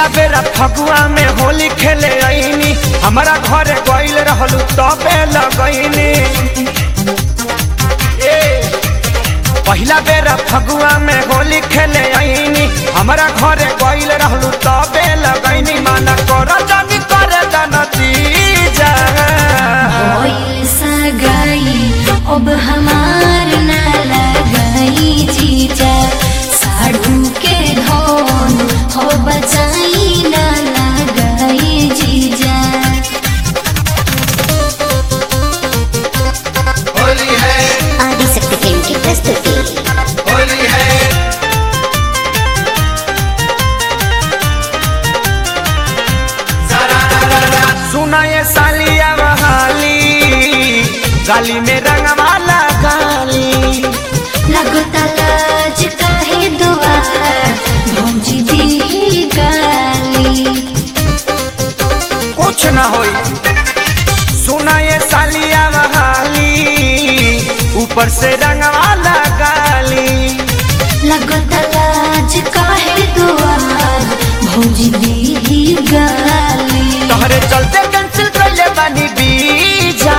पहिला बेरा फगुआ में होली खेले आईनी हमारा घरे गईल रहलू तबे लगईनी ए पहिला बेरा फगुआ में होली खेले आईनी हमारा घरे गईल रहलू तबे लगईनी माना कर जानी करे नतीजा कोयल सगाई अब हमार न लगाई जीजा साढ़ू के धोन हो बचाई न लगाई जीजा होली है आदिशक्ति फिल्म की प्रस्तुति होली है सारा रा रा रा सुना ये सालिया बहाली गाली में रंगवाला गाली लगता लाज काहे दुआर भौजी दी गाली कुछ न होई सुना ये सालिया बहाली ऊपर से रंगवाला गाली लगता लाज काहे दुआर भौजी दी गाली तोहरे चलते कैंसिल कर बानी बीजा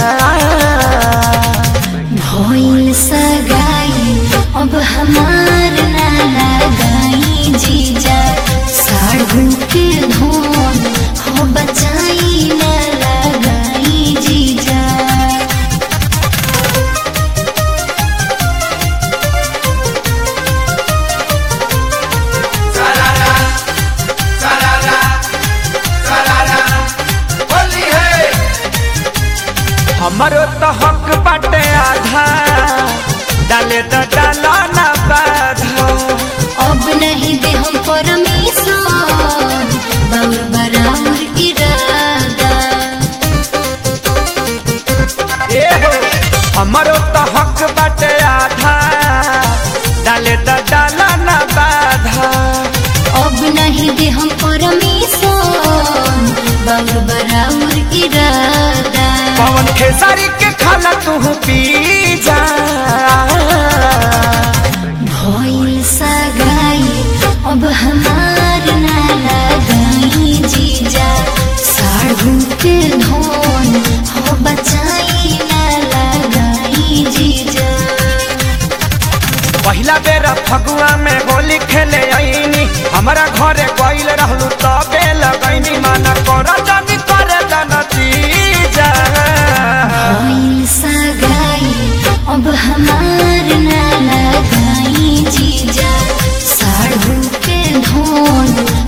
भइल सगाई अब हमार ना लगाई जीजा साढ़ू के धोन हो बचाई ना लगाई जीजा सारा रा सारा रा सारा रा होली है हमारो तो हक बाटे आधा डाले तो डाला ना बाधा अब नहीं दे हम परमेश्वर बाउर बराबर इरादा ए हो हमारो तो हक बाटे आधा डाले तो डाला ना बाधा अब नहीं दे हम परमेश्वर बाउर बराबर इरादा पवन खेसारी के खाना तू पी जा भइल सगाई अब हमार ना लगाई जीजा साढ़ू के धोन हो बचाई ना लगाई जीजा पहिला बेरा फगुआ में होली खेले आईनी हमारा घरे गईल रहलू तबे लगैनी माना कर जानी करे नतीजा भइल सगाई अब हमार ना लगाई जीजा साढ़ू के धोन